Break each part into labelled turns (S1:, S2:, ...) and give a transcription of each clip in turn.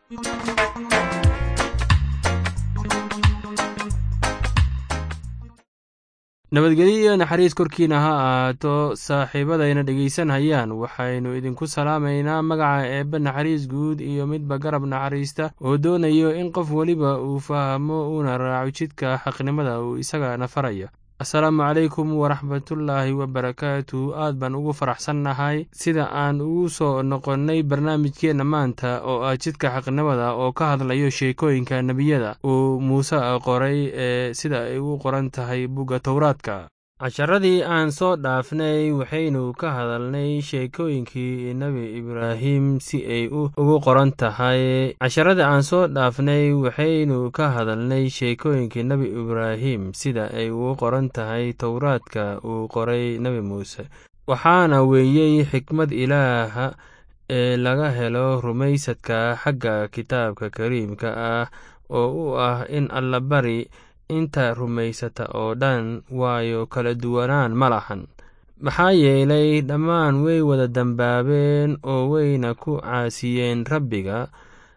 S1: nabadgelyo iyo naxariis korkiina ha ahaato saaxiibadayna dhegaysanhayaan waxaynu idinku salaamaynaa magaca eebbe naxariis guud iyo midba garab naxariista oo doonayo in qof weliba uu fahmo uuna raaco jidka xaqnimada uu isagana faraya asalaamu calaykum waraxmatullaahi wabarakaatu aad baan ugu faraxsannahay sida aan ugu soo noqonnay barnaamijkeenna maanta oo ah jidka xaqnimada oo ka hadlayo sheekooyinka nebiyada uu muuse qoray ee sida ay u qoran tahay bugga towraadka casharadii aan soo dhaafnay waxaynu ka hadalnay sheekooyinkii nebi ibraahim si ay ugu qoran tahay casharadii aan soo dhaafnay waxaynu ka hadalnay sheekooyinkii nebi ibraahim sida ay ugu qoran tahay towraadka uu qoray nebi muuse waxaana weeyey xikmad ilaaha ee laga helo rumaysadka xagga kitaabka kariimka ah oo u ah in allabari inta rumaysata oo dhan waayo kala duwanaan ma lahan maxaa yeelay dhammaan way wada dembaabeen oo wayna ku caasiyeen rabbiga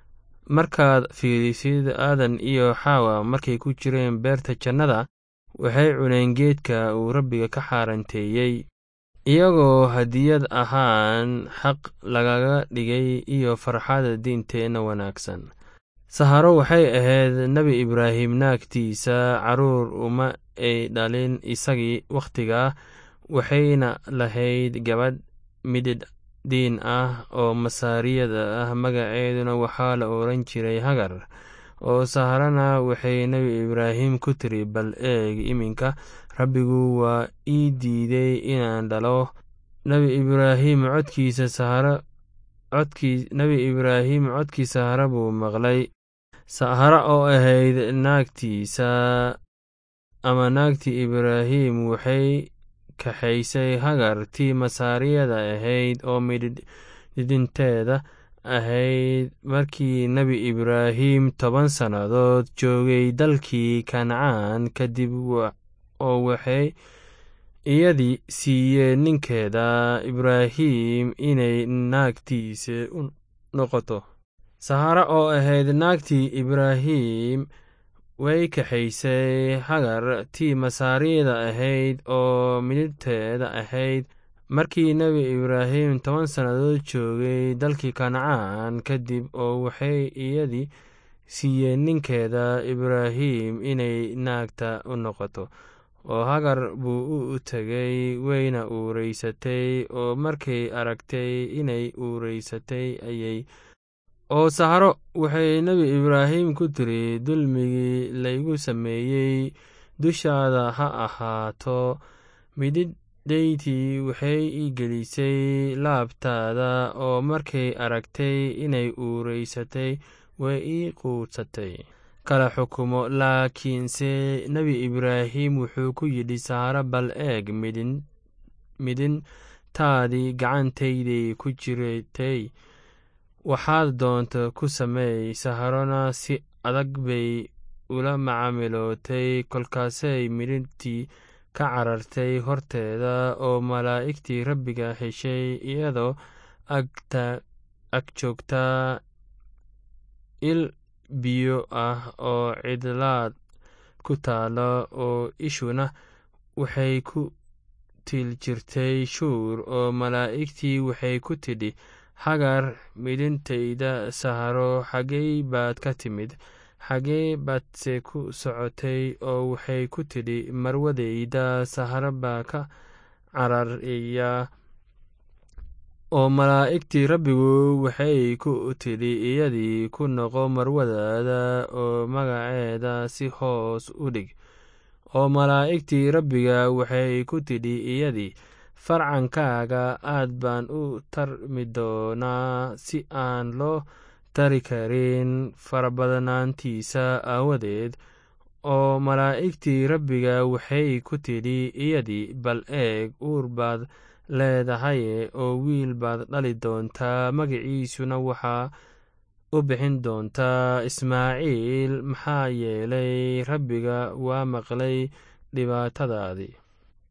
S1: markaad fiirisid aadan iyo xaawa markay ku jireen beerta jannada waxay cuneen geedka uu rabbiga ka xaaranteeyey iyagoo hadiyad ahaan xaq lagaga dhigay iyo farxada diinteenna wanaagsan saharo waxay ahayd nebi ibraahim naagtiisa carruur uma ay dhalin isagii wakhtigaa waxayna lahayd gabadh mididh diin ah oo masaariyada ah magaceeduna waxaa la odhan jiray hagar oo saharana waxay nebi ibraahim ku tiri bal eeg iminka rabbigu waa ii diiday inaan dhalo nebi ibraahim codkiisa saharo codkii nebi ibraahim codkii sahara buu maqlay sahara oo ahayd naagtiisa ama naagtii ibraahim waxay kaxaysay hagar tii masaariyada ahayd oo midhidhinteeda ahayd markii nebi ibraahim toban sannadood joogay dalkii kancaan kadib oo waxay iyadii siiyeen ninkeeda ibraahim inay naagtiisa u noqoto sahara oo ahayd naagtii ibraahim way kaxaysay hagar tii masaariyada ahayd oo midhibteeda ahayd markii nebi ibraahim toban sannadood joogay dalkii kancaan kadib oo waxay iyadii siiyeen ninkeeda ibraahim inay naagta u noqoto oo hagar buu u tegay wayna uureysatay oo markay aragtay inay uureysatay ayay oo saharo waxay nebi ibraahim ku tiri dulmigii laygu sameeyey dushaada ha ahaato mididhaydii waxay ii gelisay laabtaada oo markay aragtay inay uureysatay way ii quudsatay kala xukumo laakiinse nebi ibraahim wuxuu ku yidhi saharo bal eeg midintaadii gacantayday ku jiratay waxaad doonta ku sameey saharona si adag bay ula macaamilootay kolkaasay midhintii ka carartay horteeda oo malaa'igtii rabbiga heshay iyadoo ag joogtaa il biyo ah oo cidlaad ku taalo oo ishuna waxay ku til jirtay shuur oo malaa'igtii waxay ku tidhi hagar midhintayda saharo xaggey baad ka timid xaggee baadse ku socotay oo waxay ku tidhi marwadayda saharo baa ka cararaya oo malaa'igtii rabbigu waxay ku tidhi iyadii ku noqo marwadaada oo magaceeda si hoos u dhig oo malaa'igtii rabbiga waxay ku tidhi iyadii farcankaaga aad baan u tarmi doonaa si aan loo tari karin farabadnaantiisa aawadeed oo malaa'igtii rabbiga waxay ku tidhi iyadii bal eeg uur baad leedahaye oo wiil baad dhali doontaa magaciisuna waxaa u bixin doontaa ismaaciil maxaa yeelay rabbiga waa maqlay dhibaatadaadii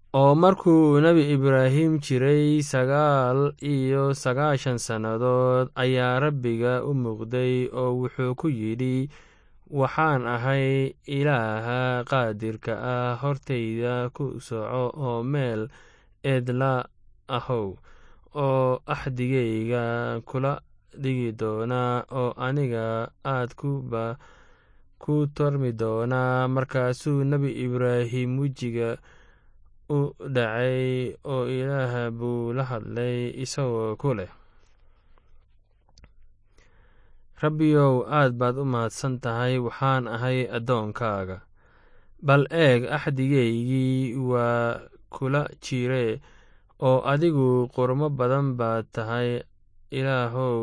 S1: oo markuu nebi ibraahim jiray sagaal iyo sagaashan sannadood ayaa rabbiga u muuqday oo wuxuu ku yidhi waxaan ahay ilaaha qaadirka ah hortayda ku soco oo meel eedla ahow oo axdigayga kula dhigi doonaa oo aniga aad kuba ku tormi doonaa markaasuu nebi ibraahim wejiga u dhacay oo ilaah buu la hadlay isagoo ku leh rabbiyow aad baad u mahadsan tahay waxaan ahay addoonkaaga bal eeg axdigaygii waa kula jire oo adigu qurmo badan baad tahay ilaahow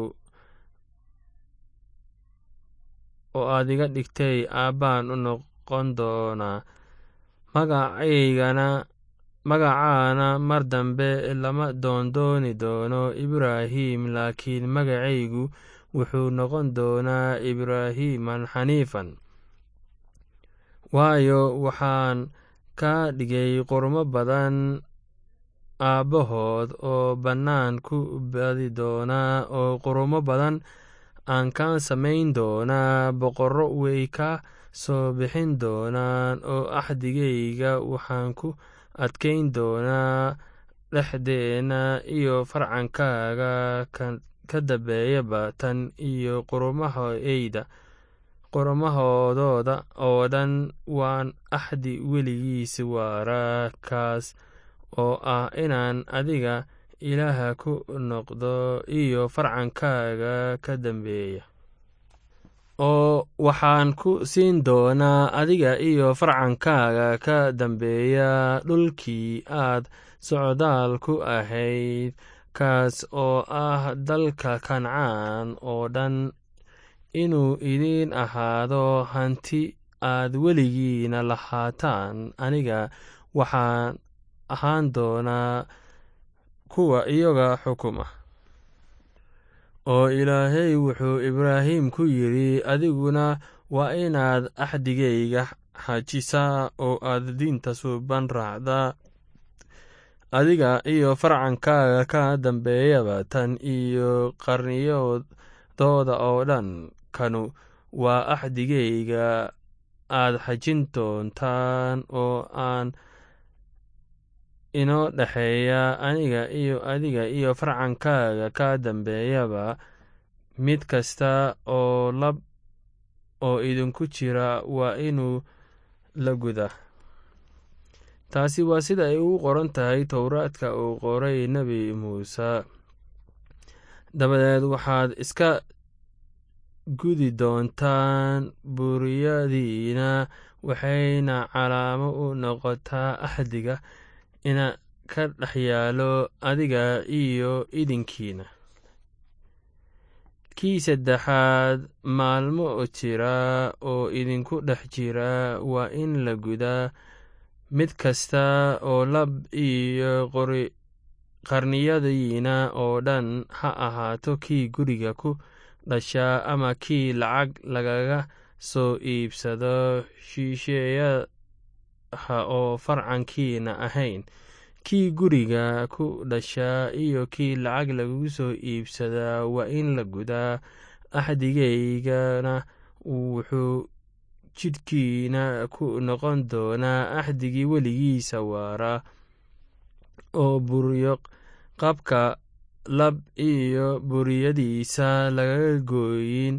S1: oo aad iga dhigtay aabbaan u noqon doonaa magacaygana magacaana mar dambe lama doondooni doono ibraahim laakiin magacaygu wuxuu noqon doonaa ibraahiman xaniifan waayo waxaan ka dhigay qurmo badan aabbahood oo bannaan ku badi doonaa oo qurumo badan aan ka samayn doonaa boqorro way ka soo bixin doonaan oo axdigayga waxaan ku adkayn doonaa dhexdeenna iyo farcankaaga ka dambeeyaba tan iyo qurumahayda qurumahoodooda oo dhan waan axdi weligiis waaraa kaas oo ah inaan adiga ilaaha ku noqdo iyo farcankaaga ka dambeeya oo waxaan ku siin doonaa adiga iyo farcankaaga ka dambeeya dhulkii aad socdaal ku ahayd kaas oo ah dalka kancaan oo dhan inuu idiin ahaado hanti aad weligiina lahaataan aniga waxaan ahaan doonaa kuwa iyaga xukuma oo ilaahay wuxuu ibraahim ku yidhi adiguna waa inaad axdigayga xajisaa oo aad diinta suuban raacdaa adiga iyo farcankaaga ka dambeeyaba tan iyo qarniyadooda oo dhan kanu waa axdigayga aad xajin doontaan oo aan inoo dhexeeya aniga iyo adiga iyo farcankaaga ka dambeeyaba mid kasta oo lab oo idinku jira waa inuu la guda taasi waa sida ay ugu qoran tahay towraadka uu qoray nebi muuse dabadeed waxaad iska gudi doontaan buriyadiina waxayna calaamo u noqotaa axdiga ina ka dhex yaalo adiga iyo idinkiina kii saddexaad maalmo jira oo idinku dhex jira waa in la gudaa mid kasta oo lab iyo qarniyadiina oo dhan ha ahaato kii guriga ku dhashaa ama kii lacag lagaga soo iibsado shisheeyaha oo farcankiina ahayn kii guriga ku dhashaa iyo kii lacag lagu soo iibsadaa waa in la gudaa axdigaygana wuxuu jidhkiina ku noqon doonaa axdigii weligiisa waara oo buryo qabka lab iyo buriyadiisa lagaga gooyin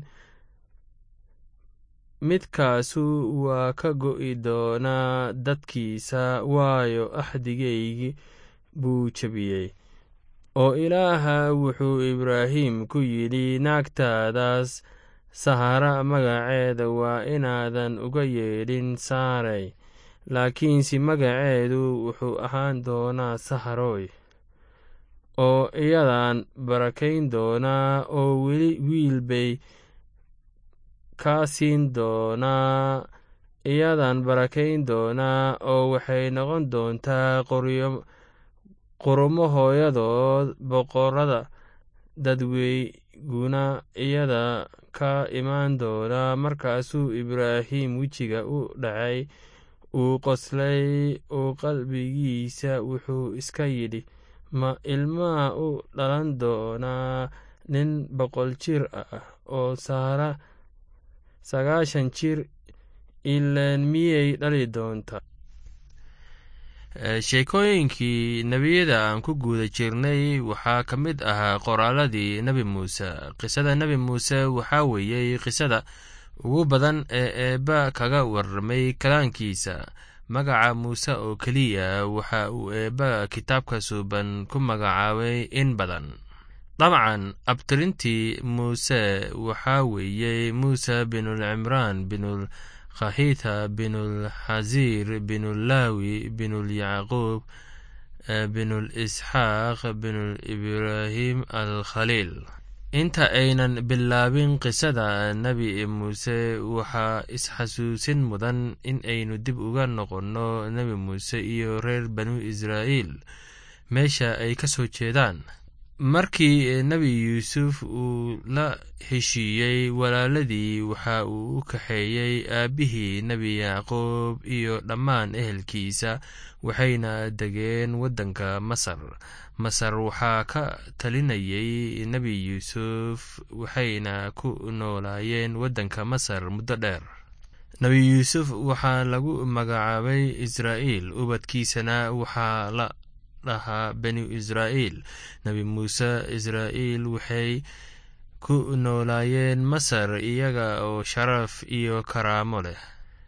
S1: midkaasu waa ka go'i doonaa dadkiisa waayo axdigaygii buu jebiyey oo ilaaha wuxuu ibraahim ku yidhi naagtaadaas sahara magaceeda waa inaadan uga yeedhin saarey laakiinse magaceedu wuxuu ahaan doonaa saharoy oo iyadan barakayn doonaa oo weli wiil bay kaa siin doonaa iyadan barakayn doonaa oo waxay noqon doontaa qurumo hooyadood boqorada dadweyguna iyada ka imaan doonaa markaasuu ibraahim wejiga u dhacay uu qoslay uu qalbigiisa wuxuu iska yidhi ma ilmaha u dhalan doonaa nin boqol jir ah oo saara sagaashan jir ilaan miyay dhali doontaa sheekooyinkii nebiyada aan ku guuda jirnay waxaa ka mid ahaa qoraaladii nebi muuse qisada nebi muuse waxaa weeyey qisada ugu badan ee eebba kaga warramay kalaankiisa magaca muuse oo keliya waxa uu eebba kitaabka suuban ku magacaabay in badan dabcan abtirintii muuse waxaa weeyey muuse binulcimraan binul khahita binulxasiir binulaawi binulyacquub binulisxaaq binulibraahim alkhaliil inta aynan bilaabin qisada nebi muuse waxaa isxasuusin mudan in aynu dib uga noqonno nebi muuse iyo reer banu israa'iil meesha ay ka soo jeedaan markii nebi yuusuf uu la heshiiyey walaaladii waxa uu u kaxeeyey aabbihii nebi yacquub iyo dhammaan ehelkiisa waxayna degeen waddanka masar masar waxaa ka talinayay nebi yuusuf waxayna ku noolaayeen waddanka masar muddo dheer nebi yuusuf waxaa lagu magacaabay israa'iil ubadkiisana waxaa la dhahaa banu israa'iil nebi muuse israa'iil waxay ku noolaayeen masar iyaga oo sharaf iyo karaamo leh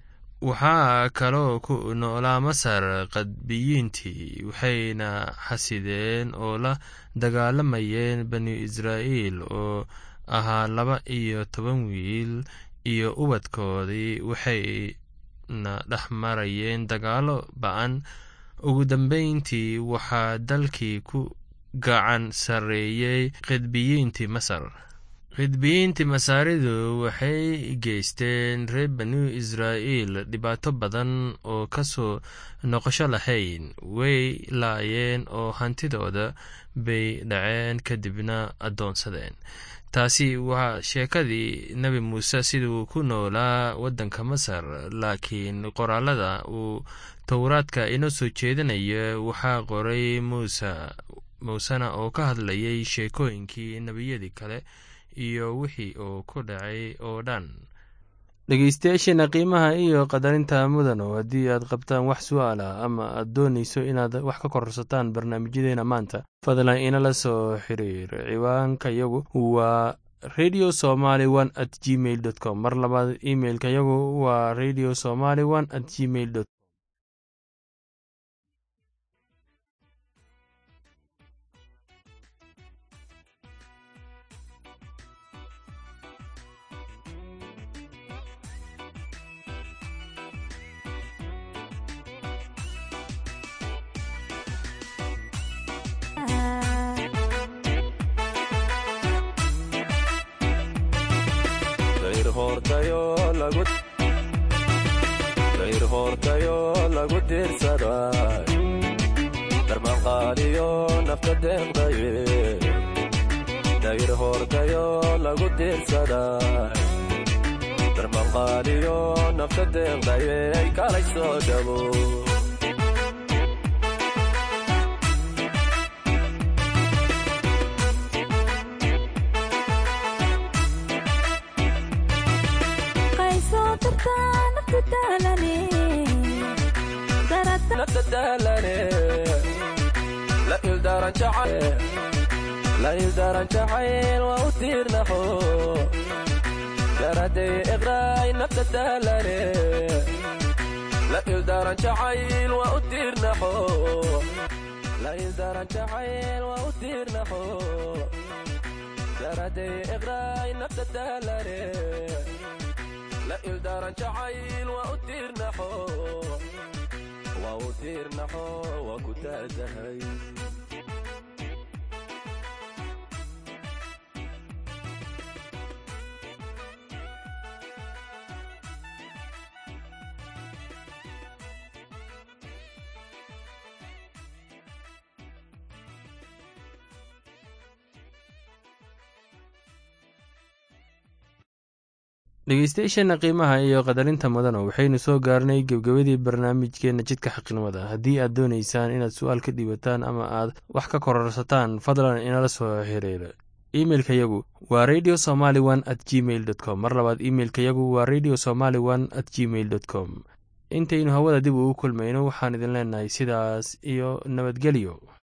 S1: waxaa kaloo ku noolaa masar qadbiyiintii waxayna xasideen oo la dagaalamayeen banu israa'iil oo ahaa laba iyo toban wiil iyo ubadkoodii waxayna dhex marayeen dagaallo ba-an ugu dambeyntii waxaa dalkii ku gacan sarreeyey khidbiyiintii masar khidbiyiintii masaaridu waxay geysteen reer banu israa'iil dhibaato badan oo ka soo noqosho lahayn way laayeen oo hantidooda bay dhaceen kadibna addoonsadeen taasi waa sheekadii nebi muuse siduu ku noolaa waddanka masar laakiin qoraalada uu towraadka inoo soo jeedinaya waxaa qoray muuse muusena oo ka hadlayay sheekooyinkii nebiyadii kale iyo wixii uu ku dhacay oo dhan dhegeystayaasheena qiimaha iyo qadarinta mudano haddii aad qabtaan wax su-aal ah ama aad doonayso inaad wax ka korsataan barnaamijyadeena maanta fadlan inala soo xiriir ciwaanka yagu waa radio somaly one at gmail dot com mar labaad imeilka yagu waa radio somaly one at gmail dot
S2: dayr hoortayo lagu diirsaday darmanqaadiyo nafta deeqdaye dayr hoortayo lagu diirsaday darmanqaadiyo nafta deeqdaye kalay soo dhabo la ildaran jacayl waa u tiirnaxo garaday iqraay nafta daalane la ildaran jacayl waa u tiirnaxo la ildaran jacayl waa u tiirnaxo garaday iqraay nafta daalane la ildaran jacayl waa u tiirnaxo waa u tiirnaxo waa ku taadahay
S1: dhegeystayaasheenna qiimaha iyo qadarinta mudana waxaynu soo gaarnay gebgabadii barnaamijkeenna jidka xaqnimada haddii aad doonaysaan inaad su-aal ka dhiibataan ama aad wax ka kororsataan fadlan inala soo xiriira imeilka yagu waa radio somaly one at gmail dot com mar labaad imeilka yagu waa radio somaly one at gmail dot com intaynu hawada dib ugu kulmayno waxaan idin leenahay sidaas iyo nabadgelyo